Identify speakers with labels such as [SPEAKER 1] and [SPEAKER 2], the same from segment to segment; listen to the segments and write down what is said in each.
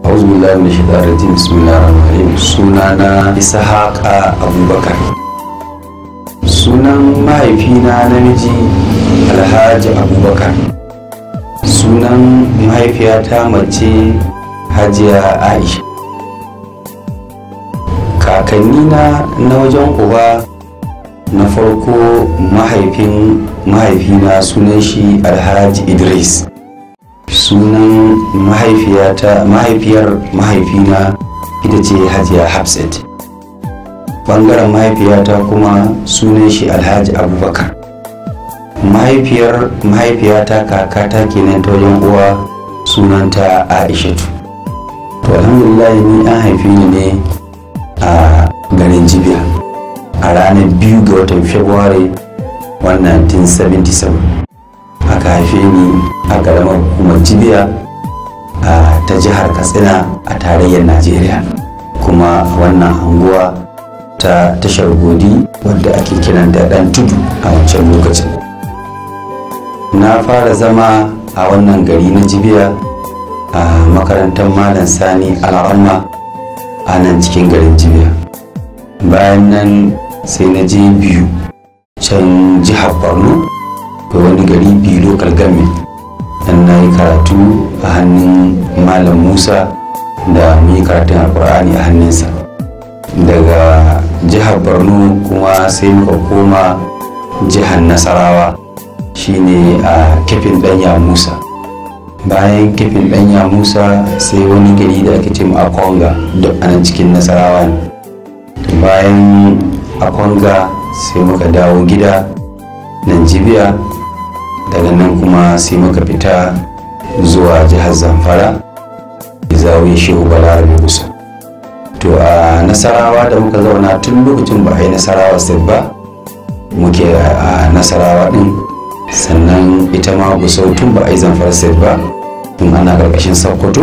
[SPEAKER 1] auzu billahi min shaitanir rajim bismillahir rahmanir rahim sunana ishaqa abubakar sunan mahaifina namiji alhaji abubakar sunan mahaifiyata mace hajiya aisha kakannina na wajen uba na farko mahaifin mahaifina sunan shi alhaji idris sunan mahaifiyata mahaifiyar mahaifina ita ce hajiya hafsat bangaren mahaifiyata kuma sunan shi alhaji abubakar mahaifiyar mahaifiyata kakata kenan ta wajen uwa sunanta aishatu to alhamdulillah ni an haife ni ne a garin jibiya a ranar biyu ga watan february 1977 aka haife ni a ƙaramar hukumar jibiya ta jihar katsina a tarayyar najeriya kuma wannan anguwa ta tashar godi wadda ake kiran da ɗan tudu a wancan lokacin na fara zama a wannan gari na jibiya a makarantar malam sani al'amma a nan cikin garin jibiya bayan nan sai na je biyu can jihar borno da wani gari biyu local government dan na yi karatu a hannun malam musa da mu yi karatun alkur'ani a hannunsa daga jihar borno kuma sai muka koma jihar nasarawa shine a kefin danya musa bayan kefin danya musa sai wani gari da ake ce a konga duk anan cikin nasarawa ne bayan a konga sai muka dawo gida nan jibiya daga nan kuma sai muka fita zuwa jihar zamfara zawiya shehu balarabe kusa to a nasarawa da muka zauna tun lokacin ba a yi nasarawa state ba muke a nasarawa din sannan ita ma gusau tun ba a yi zamfara state ba tun ana karkashin sokoto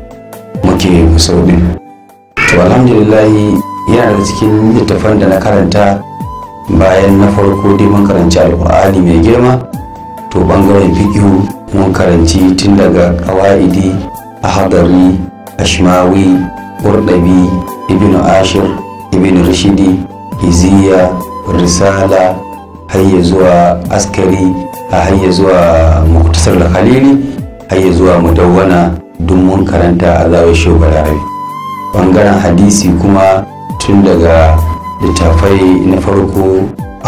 [SPEAKER 1] muke gusau din to alhamdulillahi yana da cikin littafan da na karanta bayan na farko dai mun karanci alkur'ani mai girma to bangaren fikihu mun karanci tun daga kawa'idi ahadari ashmawi ƙurɗabi ibn ashir ibn rashidi iziya risala hayya zuwa askari a hayya zuwa muktasar da khalili hayya zuwa mudawwana duk mun karanta a zawar shugabarabe bangaren hadisi kuma tun daga littafai na farko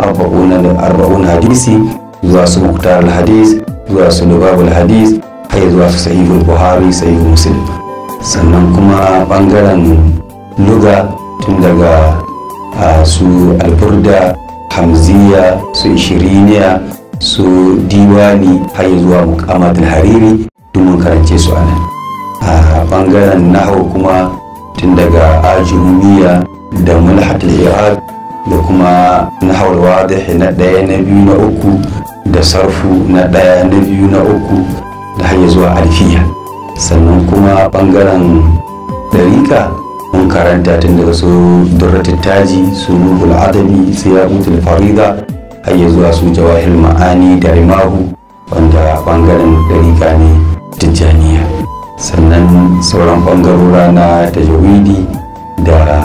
[SPEAKER 1] arba'un hadisi zuwa su muktar hadis zuwa su lubabul hadis hayya zuwa su sahihul buhari sahihul muslim sannan kuma bangaren luga tun daga su alburda hamziya su ishiriniya su diwani har zuwa mukamatul hariri duk mun karance su a nan a bangaren nahawu kuma tun daga ajumiya da mulhatul iraq da kuma nahawar wadih na ɗaya na biyu na uku da sarfu na ɗaya na biyu na uku da har zuwa alfiya sannan kuma bangaren ɗarika mun karanta tun daga su durratul taji su ruhul adabi su yaqutul farida har ya zuwa su jawahir ma'ani da rimahu wanda bangaren ɗarika ne tijjaniya sannan sauran bangarora na tajawidi da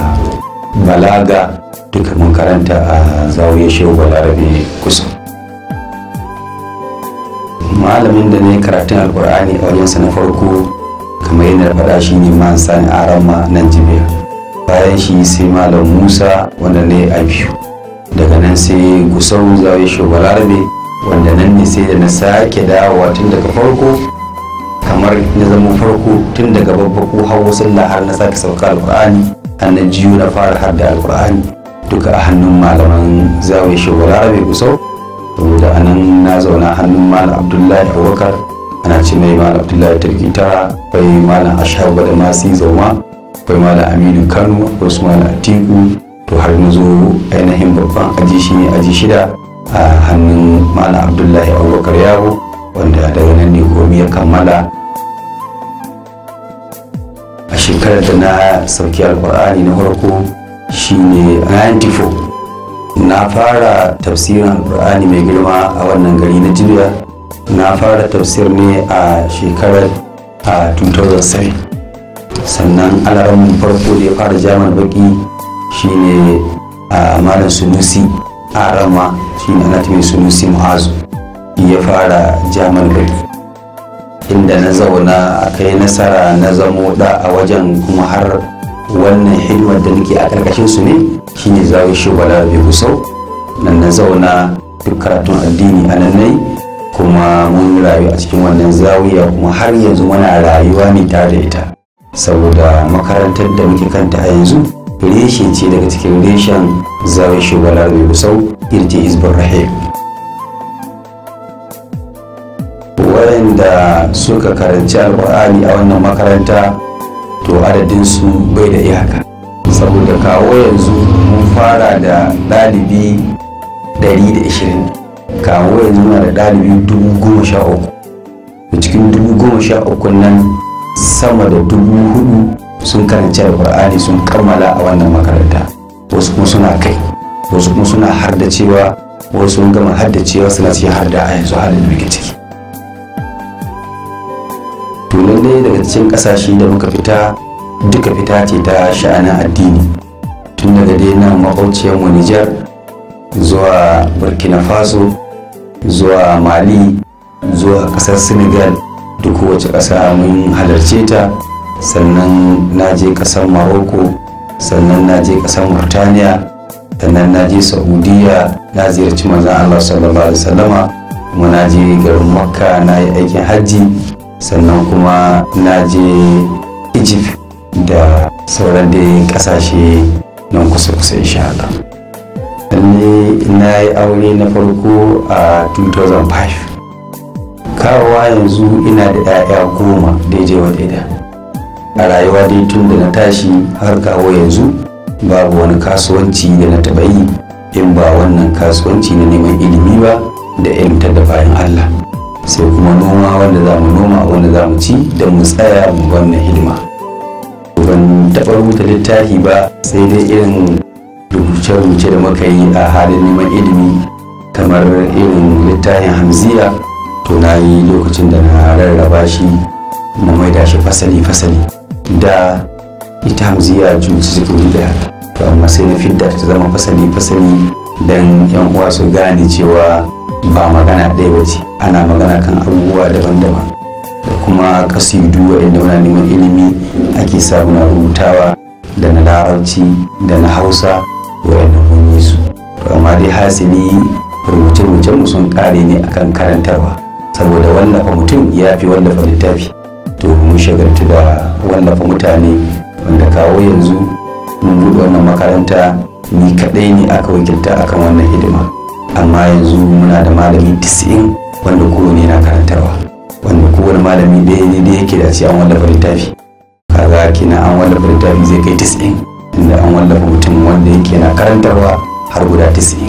[SPEAKER 1] balaga duka mun karanta a zawiyar shehu balarabe kusa malamin da ne karatun alkur'ani a wajensa na farko kamar yadda faɗa shi ne man sani arama nan jibiya bayan shi sai malam musa wanda ne a biyu daga nan sai gusau zawiyar shehu balarabe wanda nan ne sai da na sake dawowa tun daga farko kamar na zama farko tun daga babbaku hawa sallah har na sake sauka alkur'ani har na jiyo na fara har da alkur'ani duka a hannun malaman zawiyar shehu balarabe gusau saboda a nan na zauna hannun malam abdullahi abubakar ana ce mai malam abdullahi tarkita akwai malam ashabu da masu zauma akwai malam aminu kano akwai su malam atiku to har na zo ainihin babban aji shi ne aji shida a hannun malam abdullahi abubakar yaro wanda daga nan ne komi ya kammala a shekarar da na sauki alkur'ani na farko shine 94 na fara tafsirin alkur'ani mai girma a wannan gari na jibiya na fara tafsir ne a shekarar a 2007 sannan alaran farko da ya fara jaman baki shine a malam sunusi a rama shine ana tafi sunusi mu'azu ya fara jaman baki inda na zauna a kai nasara na zamo da a wajen kuma har wannan hidimar da nake a karkashin su ne shine zawo shi bala bai kusau nan na zauna duk karatun addini a nan nai kuma mun rayu a cikin wannan zawiya kuma har yanzu muna rayuwa ne tare da ita saboda makarantar da muke kanta a yanzu reshe ce daga cikin reshen zawo shi bala bai kusau irti hizbun rahim wayanda suka karanci alkur'ani a wannan makaranta to adadinsu bai da iyaka saboda kawo yanzu mun fara da ɗalibi 120 kawo yanzu muna da ɗalibi 13,000 da cikin 13,000 nan sama da 4,000 sun karanci alkur'ani sun kammala a wannan makaranta wasu kuma suna kai wasu kuma suna hardacewa wasu sun gama hardacewa suna cikin harda a yanzu halin da muke ciki to lallai daga cikin kasashe da muka fita duka fita ce ta sha'anin addini tun daga dai nan makwauciyar mu Nijar zuwa Burkina Faso zuwa Mali zuwa kasar Senegal duk kowace ƙasa mun halarce ta sannan na je ƙasar Morocco sannan na je ƙasar Murtaniya sannan na je Saudiya na ziyarci manzon Allah sallallahu alaihi wasallama kuma na je garin Makka na yi aikin hajji sannan kuma na je egypt da sauran dai kasashe nan kusa-kusa insha Allah. lalle na yi aure na farko a 2005 kawowa yanzu ina da 'ya'ya goma daidai wa daida a rayuwa dai tun da na tashi har kawo yanzu babu wani kasuwanci da na taɓa yi in ba wannan kasuwanci na neman ilimi ba da ilimtar da bayan Allah sai kuma noma wanda za mu noma wanda za mu ci da mu tsaya mu wannan hidima ban taɓa rubuta littafi ba sai dai irin rubuce-rubuce da muka yi a halin neman ilimi kamar irin littafin hamziya to na yi lokacin da na rarraba shi na maida shi fasali-fasali da ita hamziya junci suke wuri daya to amma sai na fidda ta zama fasali-fasali don yan uwa su gane cewa ba magana ɗaya ba ce ana magana kan abubuwa daban-daban da kuma kasidu waɗanda muna neman ilimi ake sa muna rubutawa da na larabci da na hausa waɗanda mun yi su to amma dai hasili rubuce-rubucen mu sun ƙare ne akan karantarwa saboda wallafa mutum ya fi wallafa littafi to mun shagaltu da wallafa mutane wanda kawo yanzu mun buɗe wannan makaranta ni kaɗai ne aka wakilta akan wannan hidima amma yanzu muna da malami 90 wanda kowane na karantarwa wanda kowane malami ɗaya ne da yake da ce an wallafa littafi kaga kina an wallafa littafi zai kai 90 inda an wallafa mutum wanda yake na karantarwa har guda 90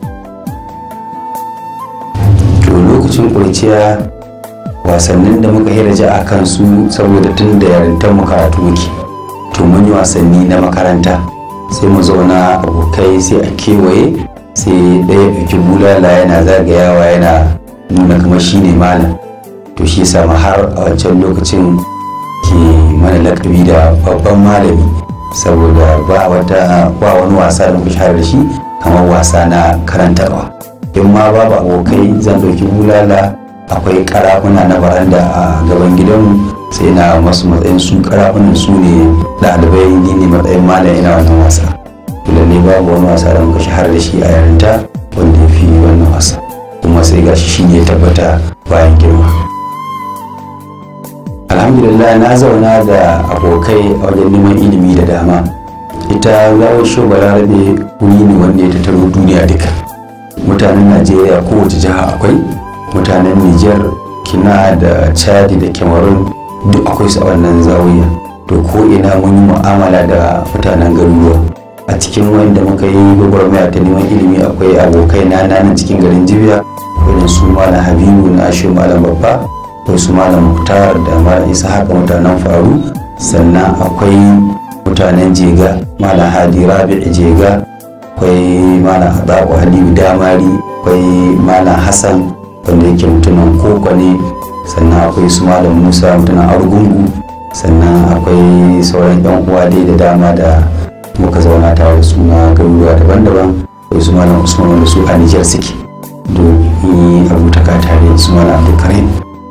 [SPEAKER 1] to lokacin kurciya wasannin da muka hiraja a kansu saboda tun da yarintar mu karatu muke to mun yi wasanni na makaranta sai mu zauna abokai sai a kewaye sai ɗaya ɗauki bulala yana zagayawa yana nuna kamar shi ne malam to shi sama har a wancan lokacin ke mana lakabi da babban malami saboda ba wata ba wani wasa da muka shahara da shi kamar wasa na karantarwa in ma babu abokai zan ɗauki bulala akwai karafuna na baranda a gaban gidanmu sai na masu matsayin su karafunan su ne ɗalibai ni ne matsayin malam ina wannan wasa lalle babu wani wasa da muka shahara da shi a yarinta wanda ya fi wannan wasa kuma sai gashi shi ne tabbata bayan girma alhamdulillah na zauna da abokai a wajen neman ilimi da dama ita zawon shugaba rabe wuri ne wanda ya tattaro duniya duka mutanen najeriya kowace jiha akwai mutanen niger kina da chadi da cameroon duk akwai su a wannan zawiya to ko ina mun yi mu'amala da mutanen garuruwa a cikin wanda muka yi gwagwarmaya ta neman ilimi akwai abokai na nan cikin garin jibiya irin su malam habibu na ashe malam babba akwai su malam muktar da malam isa haka mutanen faru sannan akwai mutanen jega malam hadi rabi jega akwai malam adabu halibu damari akwai malam hassan wanda yake mutumin koko ne sannan akwai su malam musa mutumin argungu sannan akwai sauran yan uwa dai da dama da muka zauna tare da suna garuruwa daban-daban akwai su malam usman wanda su a nijar suke domin abutaka tare da su malam abdulkarim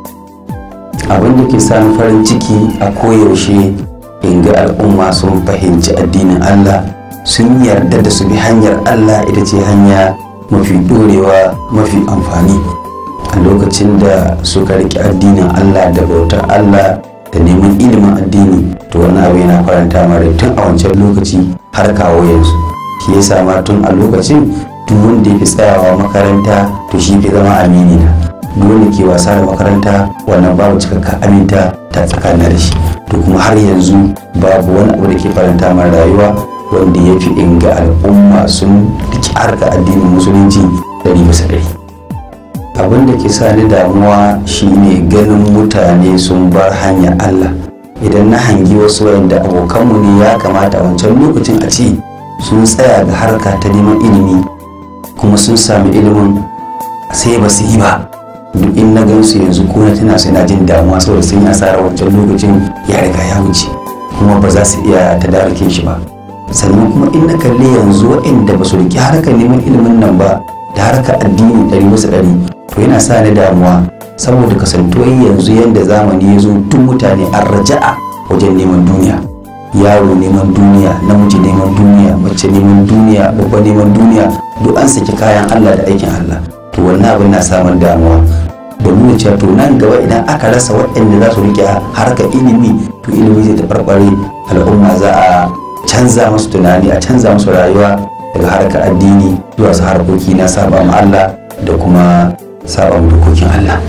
[SPEAKER 1] abin da ke sani farin ciki a koyaushe in ga al'umma sun fahimci addinin allah sun yarda da su bi hanyar allah ita ce hanya mafi dorewa mafi amfani a lokacin da suka riƙe addinin allah da bautar allah da neman ilimin addini to wani abu yana faranta mara tun a wancan lokaci har kawo yanzu shi yasa ma tun a lokacin duk wanda ya fi tsayawa makaranta to shi fi zama amini na duk wanda ke wasa da makaranta wannan babu cikakka aminta ta tsakanin da shi to kuma har yanzu babu wani abu da ke faranta mara rayuwa wanda ya fi inga al'umma sun riki harka addinin musulunci ɗari bisa ɗari abin da ke sa ni damuwa shine ganin mutane sun bar hanyar Allah idan na hangi wasu wayanda abokanmu ne ya kamata a wancan lokacin a ce sun tsaya ga harka ta neman ilimi kuma sun sami ilimin sai ba su yi ba duk in na gansu yanzu ko na tana sai na jin damuwa saboda sun yi asarar wancan lokacin ya riga ya wuce kuma ba za su iya tadarukin shi ba sannan kuma in na kalli yanzu waɗanda ba su riƙe harkar neman ilimin nan ba da harkar addini ɗari bisa ɗari to yana sa ni damuwa saboda kasantuwar yanzu yadda zamani ya zo duk mutane an raja'a wajen neman duniya yaro neman duniya namiji neman duniya mace neman duniya babba neman duniya duk an saki kayan allah da aikin allah to wannan abin na samun damuwa da nuna cewa to nan gaba idan aka rasa waɗanda za su rike harkar ilimi to ilimi zai taɓarɓare al'umma za a canza musu tunani a canza musu rayuwa daga harkar addini zuwa su harkoki na saba ma allah da kuma saba dokokin Allah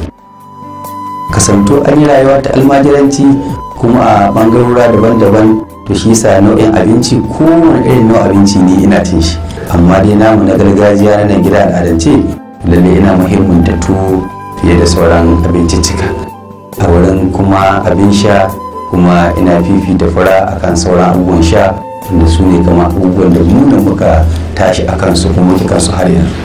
[SPEAKER 1] kasanto an yi rayuwa ta almajiranci kuma a bangarora daban-daban to shi yasa nau'in abinci kowane irin nau'in abinci ne ina cin shi amma dai namu na gargajiya na nan gida al'adance lalle ina muhimmin tuwo fiye da sauran abinciccika a wurin kuma abin sha kuma ina fifita fura akan sauran abubuwan sha wanda su ne kama abubuwan da mu muka tashi akan su kuma muke kansu har yanzu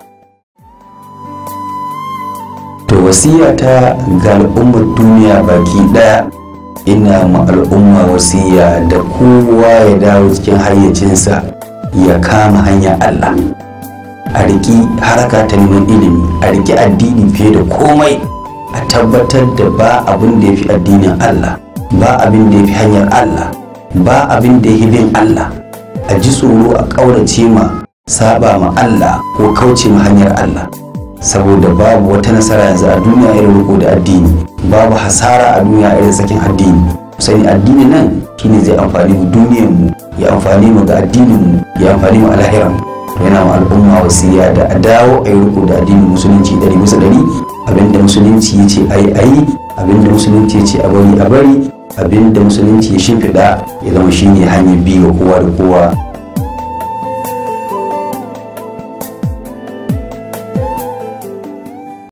[SPEAKER 1] to wasiya ta ga al'ummar duniya baki daya ina ma al'umma wasiya da kowa ya dawo cikin hayyacinsa ya kama hanya Allah a riki haraka ta neman ilimi a riki addini fiye da komai a tabbatar da ba abin da ya fi addinin Allah ba abin da ya fi hanyar Allah ba abin da ya fi bin Allah a ji tsoro a ƙaurace ma saba ma Allah ko kauce ma hanyar Allah saboda babu wata nasara yanzu a duniya irin riko da addini babu hasara a duniya irin sakin addini sani addini nan shine zai amfani mu duniyar mu ya amfani mu ga addinin mu ya amfani mu a lahiran to yana ma al'umma wasiya da a dawo a yi riko da addinin musulunci ɗari bisa ɗari abinda musulunci ya ce a yi a yi abinda musulunci ya ce a bari a bari abinda musulunci ya shimfiɗa ya zama shine hanyar biyu kowa da kowa